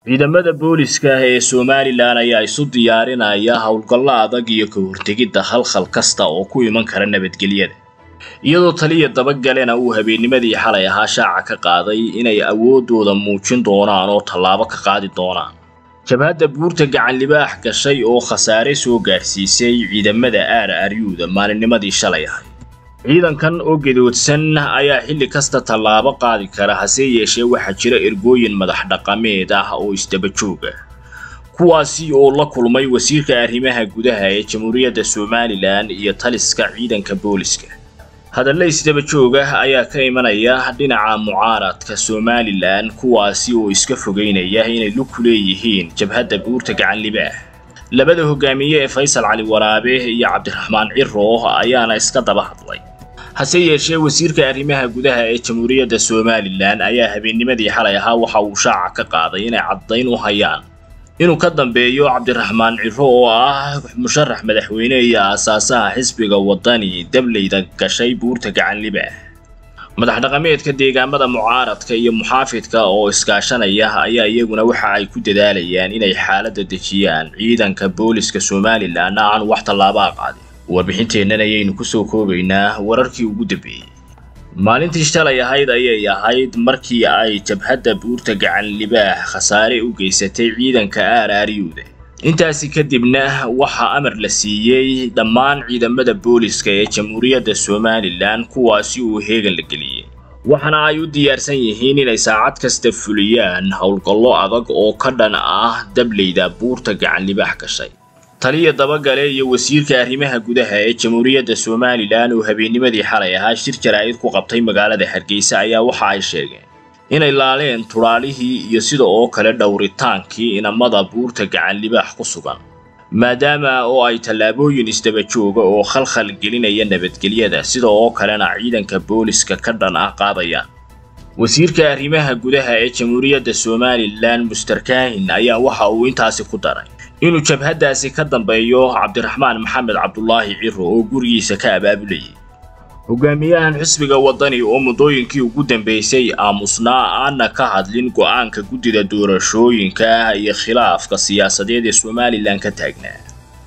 ciidamada booliska ee somalilan ayaa isu diyaarinaya howlgallo adag iyo ka hortegidda khalkhal kasta oo ku iman kara nabadgelyada iyadoo taliya dabagalena uu habeennimadii xalay ahaa shaaca ka qaaday inay awooddooda muujin doonaan oo tallaabo ka qaadi doonaan jabhadda buurta gacan libaax gashay oo khasaare soo gaadhsiisay ciidamada aar aryuuda maalinnimadii shalay ahay ciidankan oo gedoodsan ayaa xilli kasta tallaabo qaadi kara hase yeeshee waxaa jira ergooyin madax dhaqameed ah oo isdaba joog ah kuwaasi oo la kulmay wasiirka arrimaha gudaha ee jamhuuriyadda somalilan iyo taliska ciidanka booliska hadalla isdaba joog ah ayaa ka imanaya dhinaca mucaaradka somalilan kuwaasi oo iska fogeynaya inay lug ku leeyihiin jabhadda buurta gacan libaax labada hogaamiye ee faysal cali waraabe iyo cabdiraxmaan ciro ayaana iska daba hadlay hase yeeshee wasiirka arrimaha gudaha ee jamhuuriyadda somalilan ayaa habeennimadii xalay ahaa waxa uu shaaca ka qaaday inay caddayn u hayaan inuu ka dambeeyo cabdiraxmaan ciro oo ah musharax madaxweyne iyo aasaasaha xisbiga waddani dableyda gashay buurta gacan libaax madax dhaqameedka deegaamada mucaaradka iyo muxaafidka oo iskaashanaya ayaa iyaguna waxa ay ku dadaalayaan inay xaaladda dejiyaan ciidanka booliska somalilan aan wax tallaabaa qaadin warbixinteennan ayaynu kusoo koobaynaa wararkii ugu dambeeyey maalintii shalay ahayd ayay ahayd markii ay jabhadda buurta gacan libaax khasaare u geysatay ciidanka aar aaryuuda intaasi kadibna waxaa amar la siiyey dhammaan ciidamada booliska ee jamhuuriyadda somalilan kuwaasi uu heegan la geliyey waxaana ay u diyaarsan yihiin inay saacad kasta fuliyaan howlgallo adag oo ka dhan ah dableyda buurta gacan libaax gashay taliya dabagale iyo wasiirka arrimaha gudaha ee jamhuuriyadda somalilan oo habeennimadii xalay ahaa shir jaraa'id ku qabtay magaalada hargeysa ayaa waxa ay sheegeen inay laaleen tudhaalihii iyo sida oo kale dhowritaankii inamada buurta gacan libaax ku sugan maadaama oo ay tallaabooyin isdaba jooga oo khalkhal gelinaya nabadgelyada sida oo kalena ciidanka booliska ka dhan ah qaadayaan wasiirka arrimaha gudaha ee jamhuuriyadda somalilan muster kahin ayaa waxa uu intaasi ku daray inuu jabhaddaasi ka dambeeyo cabdiraxmaan maxamed cabdulaahi ciro oo gurigiisa ka abaabulayay hogaamiyahan xisbiga waddani oo muddooyinkii ugu dambeysay aamusnaa aanna ka hadlin go'aanka guddida doorashooyinka iyo khilaafka siyaasadeed ee somalilan ka taagnaa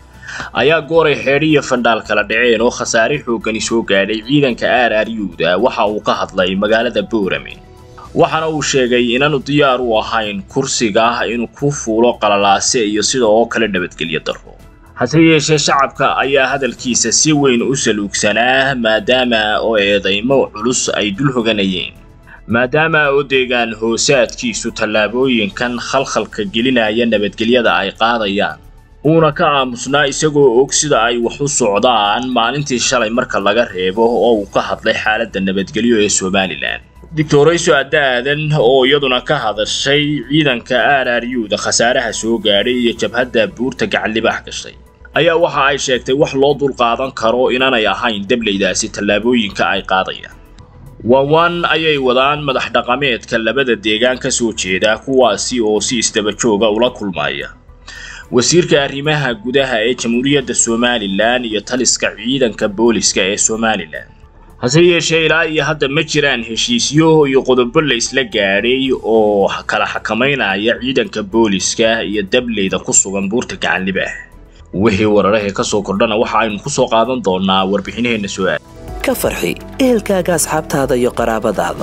ayaa gooray xeedhiyo fandhaal kala dhaceen oo khasaare xooggani soo gaadhay ciidanka aar aaryuuda waxa uu ka hadlay magaalada boorame waxaana uu sheegay inaanu diyaar u ahayn kursiga inuu ku fuulo qalalaase iyo sida oo kale nabadgelyo darro hase yeeshee shacabka ayaa hadalkiisa si weyn u saluugsanaa maadaama oo eedaymo culus ay dul hoganayeen maadaama oo deegaan hoosaadkiisu tallaabooyinkan khalkhalka gelinaya nabadgelyada ay qaadayaan uuna ka aamusnaa isagoo og sida ay wax u socdaan maalintii shalay marka laga reebo oo uu ka hadlay xaaladda nabadgelyo ee somalilan doctorayso adda aadan oo iyaduna ka hadashay ciidanka aar aaryuuda khasaaraha soo gaadhay iyo jabhadda buurta gacan libaax gashay ayaa waxa ay sheegtay wax loo dulqaadan karo inaanay ahayn dableydaasi tallaabooyinka ay qaadayaan waawaan ayay wadaan madax dhaqameedka labada deegaan ka soo jeeda kuwaasi oo si isdaba jooga ula kulmaya wasiirka arrimaha gudaha ee jamhuuriyadda somalilan iyo taliska ciidanka booliska ee somalilan hase yeeshee ilaa iyo hadda ma jiraan heshiisyo iyo qodobo la isla gaadhay oo kala xakamaynaya ciidanka booliska iyo dableyda ku sugan buurta gacan libaax wixii wararahee ka soo kordhana waxa aynu ku soo qaadan doonaa warbixinaheenna su-aal ka farxi ehelkaaga asxaabtaada iyo qaraabadaada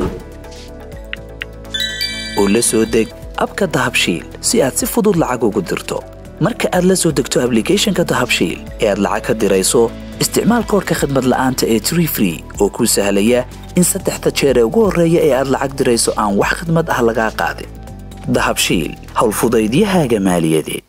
oo la soo deg abka dahabshiil si aad si fudud lacag ugu dirto marka aad la soo degto ablicathonka dahabshiil ee aad lacag ka dirayso isticmaal koorka khadmad la'aanta ee tree free oo kuu sahlaya in saddexda jeer ee ugu horreeya ee aad lacag dirayso aan wax khadmad ah lagaa qaadin dahabshiil howlfudaydiyahaaga maaliyadeed